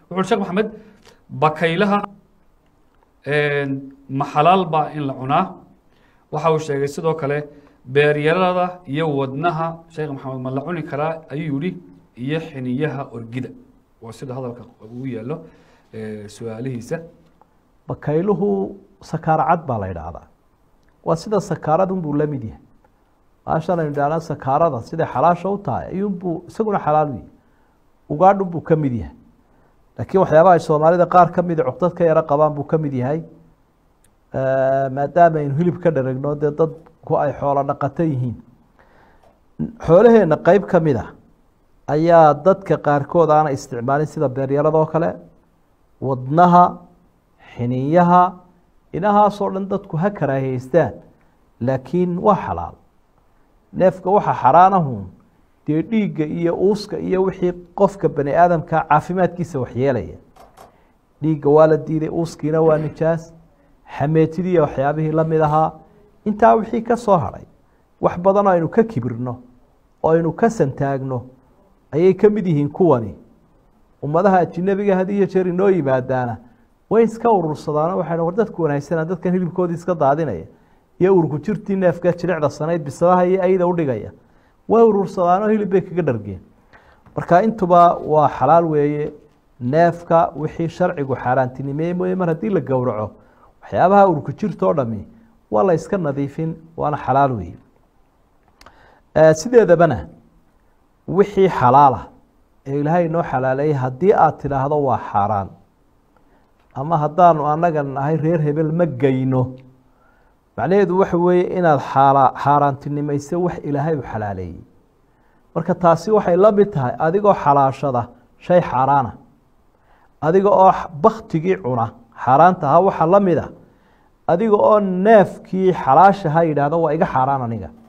wuxuu sheekh maxamed bakaylaha ma xalaal baa in la cunaa waxa uu sheegay sidoo kale beeryarada iyo wadnaha sheekh maxamed ma la cuni karaa ayuu yihi iyo xiniyaha orgida waa sida hadalka ugu yaalo su-aalihiisa bakayluhu sakaaro cad baa la idhaahdaa waa sida sakaaradunbuu la mid yahay maashan aynu idhaahna sakaarada siday xalaasha u tahay ayuunbuu isaguna xalaal u yahay ugaadhunbuu ka mid yahay laakiin waxyaabaha ay soomaalida qaar ka mida cuqdad ka yaro qabaan buu ka mid yahay maadaama aynu hilib ka dharagno dee dadku ay xoolo dhaqato yihiin xoolaheenna qeyb ka mid a ayaa dadka qaarkood aana isticmaalin sida beeryaradoo kale wadnaha xiniyaha inahaasoo dhan dadku ha karaahiyeystaan laakiin waa xalaal neefka waxa xaraanahun dee dhiigga iyo uuska iyo wixii qofka bani aadamka caafimaadkiisa waxyeelaya dhiigga waa la diiday uuskiina waa nijaas xameetidiiyo waxyaabihii la mid ahaa intaa wixii ka soo hadhay wax badanoo aynu ka kibirno oo aynu ka santaagno ayay ka mid yihiin kuwani ummadaha ajinabiga had iyo jeer inoo yimaadaana way iska urursadaano waxay war dadku wanaagsana dadkan hilibkoodii iska daadinaya iyo urku jirtii neefka jilicda sanayd bisadaha iyo ayda udhigaya way urursadaano hilib bay kaga dhargeen marka intuba waa xalaal weeye neefka wixii sharcigu xaaraantinimeeye mooye mar haddii la gowraco waxyaabaha urku jirtoo dhami waa la iska nadiifin waana xalaal weeye sideedabana wixii xalaala ee ilaahay inoo xalaaleeyey haddii aada tidhaahdo waa xaaraan ama haddaanu annaga nahay reer hebel ma geyno macnaheedu waxa weeye inaad xaala xaaraantinimayso wax ilaahay u xalaaleeyey marka taasi waxay la mid tahay adigoo xalaashada shay xaaraana adiga oo baktigii cuna xaaraanta ahaa waxaa la mid a adiga oo neefkii xalaashaha yidhaahdo waa iga xaaraan aniga